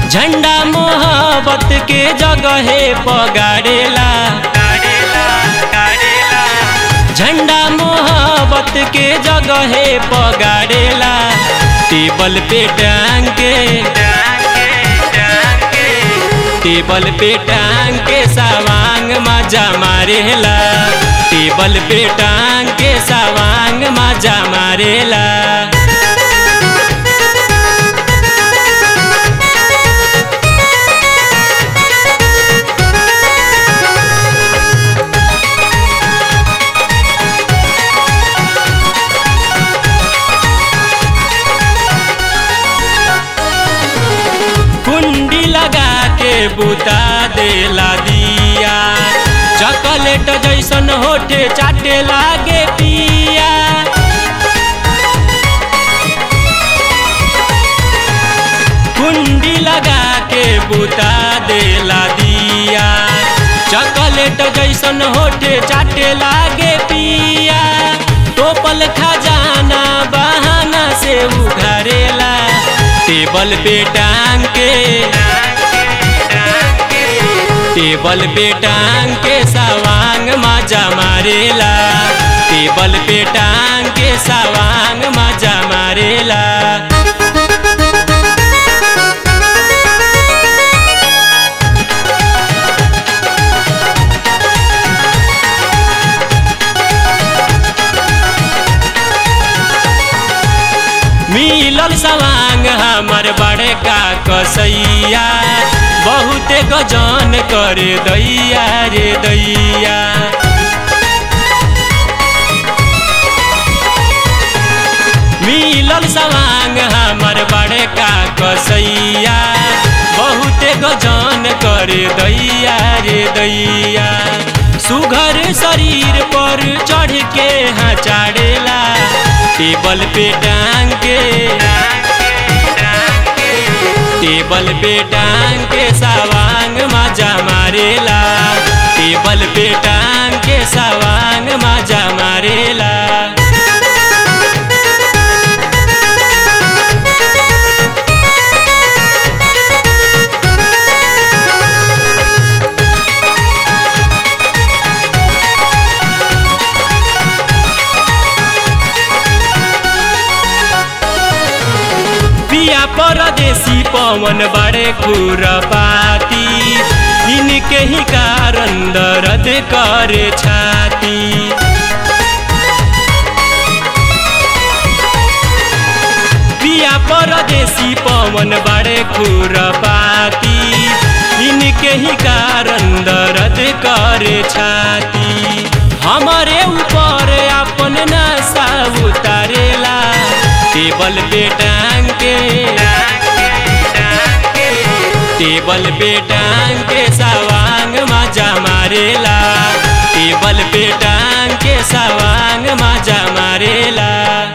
झंडा मोहब्बत के जगहे पगाड़ेला झंडा मोहब्बत के जगहे पगाड़ेला टेबल पे टांग के टेबल पे टांग के सवांग मजा मारेला टेबल पे टांग के सवांग मजा मारेला कुंडी लगा के बुता देला दिया चॉकलेट जैसन होठे चाटे लागे पिया कुंडी लगा के बुता देला दिया चॉकलेट जैसन होठे चाटे लागे पिया टोपल खजाना बहाना से उघारेला टेबल पे टांग के टेबल पे टांग के सवांग मजा मारेला टेबल पे टांग के सवांग मजा मारेला मिलल सवांग हमर बड़े का कसैया बहुते गजन करे दैया रे दैया मिलल सवांग हमर बड़े का कसैया बहुते गजन करे दैया रे दैया सुघर शरीर पर चढ़ के हाँ चाड़ेला टेबल पे टांग के टेबल पे टांग के सवांग मजा मारेला टेबल पे टांग के सवांग मजा मारेला पिया परदेसी पवन बड़े खुरपाती इनके ही कारण दर्द करे छाती पिया परदेसी पवन बड़े खुरपाती इनके ही कारण दर्द करे छाती हमारे ऊपर अपन नशा उतारेला टेबल पे टांग के टेबल पे टांग के सवांग मजा मारेला टेबल पे टांग के सवांग मजा मारेला